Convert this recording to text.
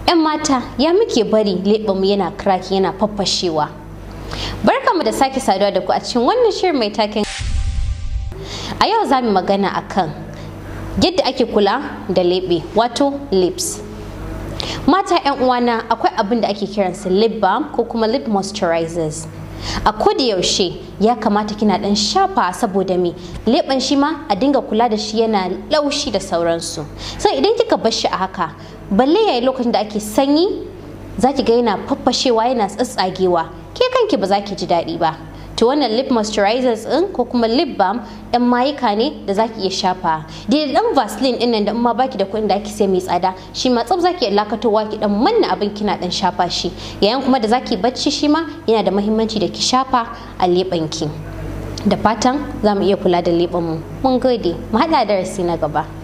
'yan mata ya muke bari leɓenmu yana kraki yana faffashewa barkamu da sake saduwa da ku a cikin wannan shirin mai taken a yau za mu magana akan yadda ake kula da leɓe wato lips mata 'yan uwana akwai abin da ake kiransa lip balm ko kuma lip moisturizers a koda yaushe ya kamata kina dan shafa saboda me leɓen shi ma a dinga kula da shi yana laushi da sauransu sai idan kika bar shi a haka balle yayi lokacin da ake sanyi za ki ga yana faffashewa yana tsatsagewa ke kanki ba za ki ji daɗi ba to wannan lip moisturizers din ko kuma lip balm ɗan mayuka ne da zaki iya shafa da dan vaseline din nan da in ma baki da kuɗin da ake sai mai tsada shi ma tsaf zaki iya lakatowa ki dan manna abin kina dan shafa shi yayin kuma da zaki bacci shi ma yana da muhimmanci da ki shafa a leɓen ki da fatan za mu iya kula da leɓen mu mun gode mu haɗa darasi na gaba